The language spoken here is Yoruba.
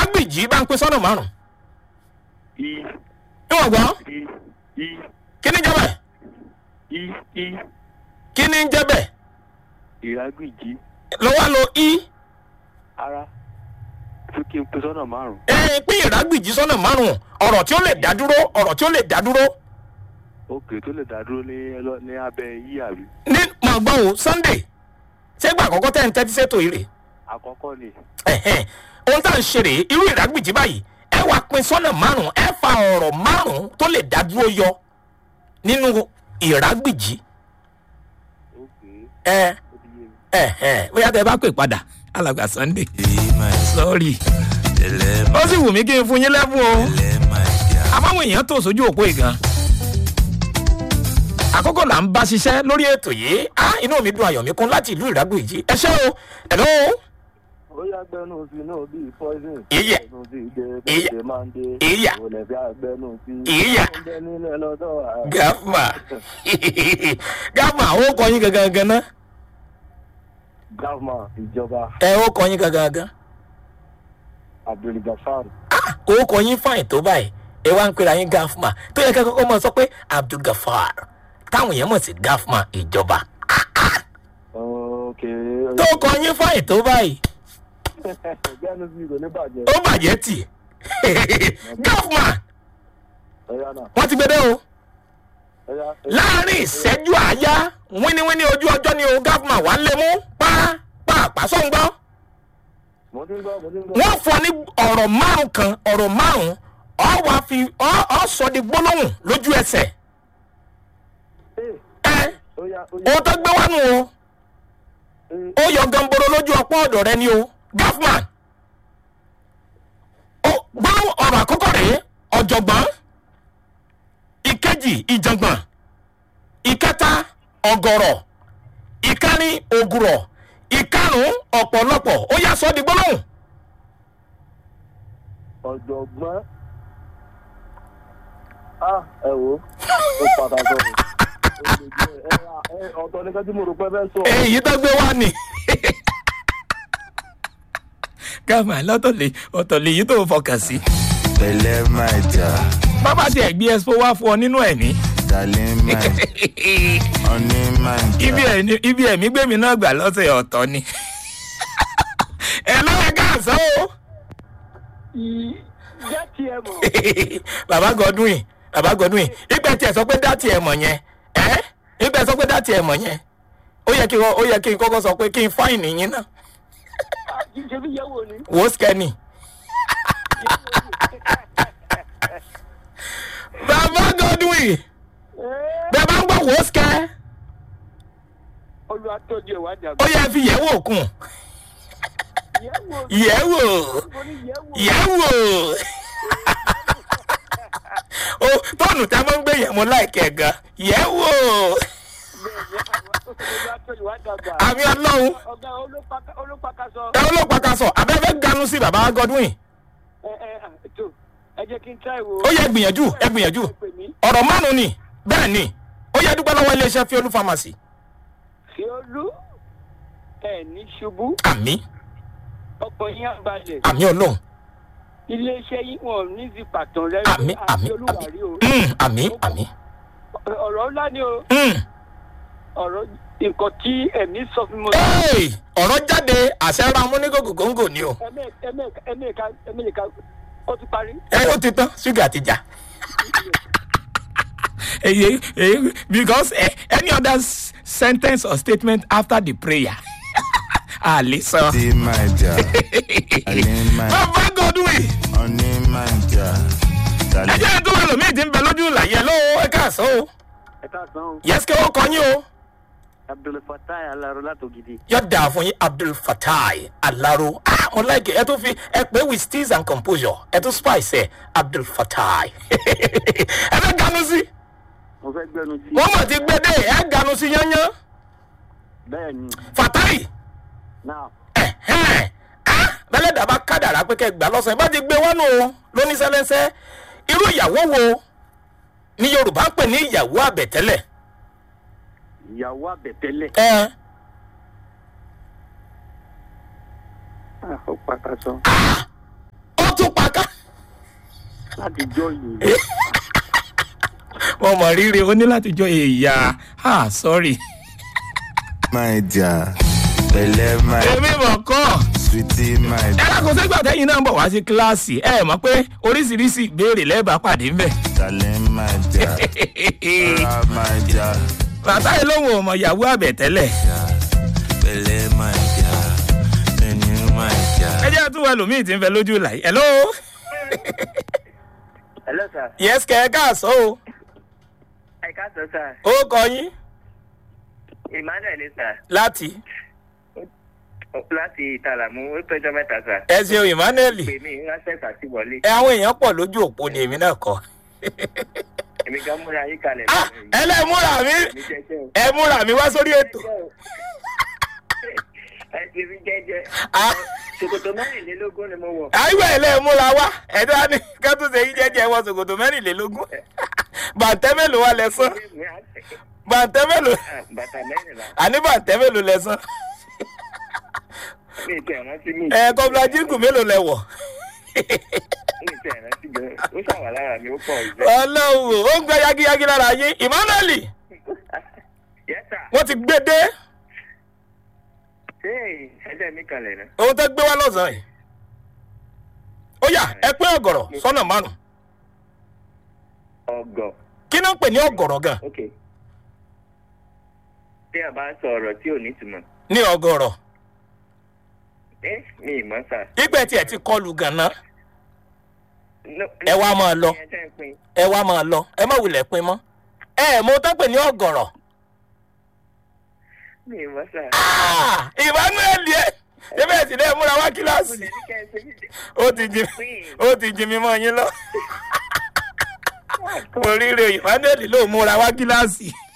ìrágbìjì bá ń pín sọ́nà márùn-ún i níwọ̀n gbọ́ i i kí ni jẹ́ bẹ́ẹ̀ i i kí ni jẹ́ bẹ́ẹ̀ ìrágbìjí lọ́wọ́ lo i ara tún kí n pín sọ́nà márùn-ún. ẹ pín ìrágbìjì sọ́nà márùn-ún ọ̀rọ̀ tí ó lè dá dúró ọ̀rọ̀ tí ó lè dá dúró òkè tó lè dá dúró ní ẹlọ- ní abẹ́ yí àbí. ní mọ̀ gbọ́ o sunday ṣégbà àkọ́kọ́ tẹ́ ń tẹ́tí sétò yìí rè àkọ́kọ́ ni ẹ̀hẹ́n ohun tá à ń ṣe rèé irú ìrágbìjì báyìí ẹ wá pín sọ́nà márùn-ún ẹ fa ọ̀rọ̀ márùn-ún tó lè dá dúró yọ nínú ìrágbìjì òkè ẹ ó ti yé mi. ẹ̀hẹ́n bóyá tẹ bá pè padà alàgbà sunday Elema, sorry elema, ó sì wù mí kí n fún yín lẹ́bùn o elema, ja. àmọ́ èèyàn tó sójú òpó ìgan àkókò là ń bá ṣiṣẹ́ lórí ètò yìí á inú mi dùn ayọ̀ mi kún láti ìlú ìrágbìjì ẹ ṣé o hello ó yá gbẹnu sí náà bíi poison. Ìyà. ẹnu sí dé Ìyà. bẹ́ẹ̀ máa ń dé. Ìyà. kò lè fi àgbẹnu sí. Ìyà. ó ń bẹ nílẹ̀ lọ́dọ̀ ààrẹ. gafma gafma ó kọ yín gangan gan ná gafma ìjọba ẹ ó kọ yín gangan gan abdulgafar ó kọ yín fáìn tó báyìí ẹ wá ń pera yín gafma tó yẹ kẹ́ kọ́kọ́ mọ̀ sọ pé abdulgafar táwọn èèyàn mọ̀ sí gafma ìjọba ok tó kọ yín fáìn tó báyìí gbẹnu sí kò ní bàjẹ́. ó bàjẹ́ tì gafma ẹ̀yà náà wọ́n ti gbé dé o. ẹ̀yà láàrin ìṣẹ́jú àáyá wíníwíní ojú ọjọ́ ni o gafma wà lé mú pàápàá sọ̀ngbọ́. mo ti ń gbọ́ mo ti ń gbọ́. wọ́n fọ ní ọ̀rọ̀ márùn kan ọ̀rọ̀ márùn ọ wá fi ọ ọ sọ di gbólóhùn lójú ẹsẹ̀. Ee, ẹ ó yá ó yá o tó gbé wá nù o ee, ó yọ gamboro lójú ọpọ́ ọ̀dọ̀ rẹ ni o gafman. ó gbólóhùn ọ̀rọ̀ àkọ́kọ́ rèé ọ̀jọ̀gbọ́n ìkejì ìjàngbọ̀n ìkẹta ọ̀gọ̀rọ̀ ìkẹrin ògùrọ̀ ìkarùn ọ̀pọ̀lọpọ̀ ó yá sọ di gbólóhùn. ọ̀jọ̀gbọ́n. ah ẹ wo ó pàtàkì ọ̀rọ̀. Ó lè jẹ́, ẹ, ẹ, ọ̀tọ̀ nìkan tí mo rò pé fẹ́ sọ. èyí tó gbé wá ni. gáàmà lọ́tọ̀ lè ọ̀tọ̀ lè yí tó fọkàn sí. Elema, ja. bàbá tiẹ̀ gbé expo wá fún ọ nínú ẹ̀ ní. Dalema, onima, ja. ibi ẹ̀ ibi ẹ̀mí gbẹ̀mí náà gbà lọ́sẹ̀ ọ̀tọ̀ ni. ẹ lọ́wọ́ káàsán o. jẹ́ kí ẹ mọ̀. bàbá godwin bàbá godwin ìgbà tí ẹ sọ pé dátì ẹ mọ̀ yẹn ẹ ìgbà sọ pé dátì ẹ mọ̀ yẹn ó yẹ kí wọ́n- ó yẹ kí n kọ́kọ́ sọ pé kí n fáìnì yín náà ṣe fi yẹ wò ni. wò ó skẹ́ni. bàbá godwin bẹ́ẹ̀ bá ń gbọ́ wò ó skẹ́ olùwàtọ́jú ẹ̀wà ó dàgbà. yẹ fi yẹ̀ wò kùn yẹ wò yẹ̀ wò mo ní yẹ wò. yẹ̀ wò o tọ́ọ̀nù tá a máa ń gbé yẹn mo láìkẹ́ gan yẹ̀ wò olùwàtọ́jú ẹ̀wà dàgbà. àmì ọlọ́run ọ̀gá olópakasọ. ẹ ọlọ́pàá kan sọ abẹ́fẹ́ ganu sí bàbá godwin ẹ ẹ tó ẹ jẹ́ kí n tẹ́ ìwò. ó yẹ gbìyànjú ẹ gbìyànjú ọ̀rọ̀ márùn-ún ni bẹ́ẹ̀ ni ó yẹ dúpẹ́ lọ́wọ́ iléeṣẹ́ fiolu pharmacy fi olú ẹ ní ṣubú àmì ọkọ̀ yín àbálẹ̀ àmì ọlọ́run iléeṣẹ́ yín wọn ò ní ti pàtàn rẹ àmì àmì àmì olúwarí o Mm, àmì àmì ọ̀rọ̀ ńlá ni o Mm. ọ̀rọ̀ nǹkan tí ẹ̀mí sọ fún mi. Hey, ọ̀rọ̀ jáde àṣẹ ra amúnigògò góńgò ni o ẹ̀mẹ́ẹ̀ka ẹ̀mẹ́ẹ̀ka ó ti parí. ẹ ó ti tán ṣúgà ti jà èyí èyí because eh, any other s- sentence or statement after the prayer a lè sọ. Elema, ja. Elema, bàbá godwin onima, ja. ẹ Dalema, jẹ́ tó wà lómi ìdí ń bẹ lójú ìlàyé lọ́wọ́ ẹ káàsán o ẹ káàsán o yẹ́sìkẹ́ ó kọ́ yín o. abdulfatai alaro látògidì. yọ dáa fún yín abdul fatai alaro ah mo like ẹ tó fi ẹ pé with steeze and composure ẹ tó spice ẹ abdul fatai ẹ fẹ́ ganu sí mo fẹ́ gbẹnu sí. wọ́n mọ̀ ti gbé dé ẹ ganu sí yányán bẹ́ẹ̀ ni fatai náà ẹ̀hẹ́n ah bẹ́lẹ̀ dàbá kádàrá pé kẹ́ gbà lọ́sàn-án bá ti gbé wọ́n nù lóníṣẹ́lẹ́sẹ́ irú ìyàwó wo ni yorùbá ń pè ní ìyàwó àbẹ̀tẹ́lẹ̀ ìyàwó àbẹ̀tẹ́lẹ̀. ẹ ó pàkàṣọ. ó láti jọ yìí. wọn mọ rírì ó ní láti jọ èèyà ah sorry. my dear. Pẹ̀lẹ́ my èmi mọ̀ kọ́ sweetie my ẹ dear. lákòó sẹ́gbà tẹ́yìn náà ń bọ̀ wá sí kíláàsì ẹ mọ̀ pé oríṣiríṣi ìbéèrè lẹ́ẹ̀bà pàdé ń bẹ̀. Darling my dear. Ọ̀rá my dear. bàtà yìí lóhùn ọmọ yahoo àbẹ̀tẹ́lẹ̀ Pẹ̀lẹ́ my dear. Ẹni my dear. ẹ jẹ́ àtúwọ̀ ẹlòmíì tí ń fẹ́ lójú ìlà yìí. hello hello sir yes kẹ́ ẹ káàsọ́ o ẹ káàsán sir ó kọ yín emmanuel ni sir láti láti ìtàlàmú ó tọjọ mẹta sir ẹ ṣeun emmanuel pè mí ránṣẹ́ àti wọlé ẹ àwọn èèyàn pọ̀ lójú òpó ni èmi náà kọ. èmi gan múra yín kalẹ̀ ah ẹ lẹ́ múra mi mi jẹjẹ o. ẹ múra mi wá sórí ètò. ẹ ti rí jẹjẹ Ah. ṣòkòtò mẹ́rìnlélógún ni mo wọ̀ àyíwá ẹ̀ lẹ́ múra wá ẹ̀dá ni kẹ́tùsẹ̀ yìí jẹ́jẹ́ wọ ṣòkòtò mẹ́rìnlélógún bàǹtẹ́ mélòó wà lẹ́sán bàǹtẹ́ mélòó Ah, bàtà mẹ́rìnlá àní bàǹtẹ́ mélòó lẹ́sán mi ìtẹ̀ rántí mi ẹ kọ́bílà jíǹkù mélòó lẹ wọ̀ mi ìtẹ̀ rántí gan ó ṣàwà lára mi ó pọ̀ ìfẹ́. ọlọ́wọ́ ó ń gbẹ yagiyagi lára yín emmanuel yẹ́sà wọ́n ti gbé dé ṣé ẹsẹ̀ mi kalẹ̀ náà. ohun tó gbé wá lọ́sàn-án yìí ó yá ẹ pé ọ̀gọ̀rọ̀ sọ́nà márùn ọgọ kí ló ń pè ní ọ̀gọ̀rọ̀ gan ok tí a bá sọ ọ̀rọ̀ tí ò ní túmọ̀ ní ọ̀gọ̀rọ̀ ẹ mi ì mọ̀ sà. ìgbẹ́ tiẹ̀ ti kọlù gànà No, ẹ wá máa lọ ẹ tẹ́ ń pin. ẹ wá máa lọ ẹ má wulẹ̀ pin mọ́ ẹ mo tó pè ní ọ̀gọ̀rọ̀ mi ì mọ̀ sà. Ah, emmanuel yẹ ebe ẹ sì lè múra wá mo kíláàsì lè ní kẹ́ ẹ ṣe mí dé. ó ti jí ó ti jí mi mọ́ yín lọ mo rí rè emmanuel ló múra wá kíláàsì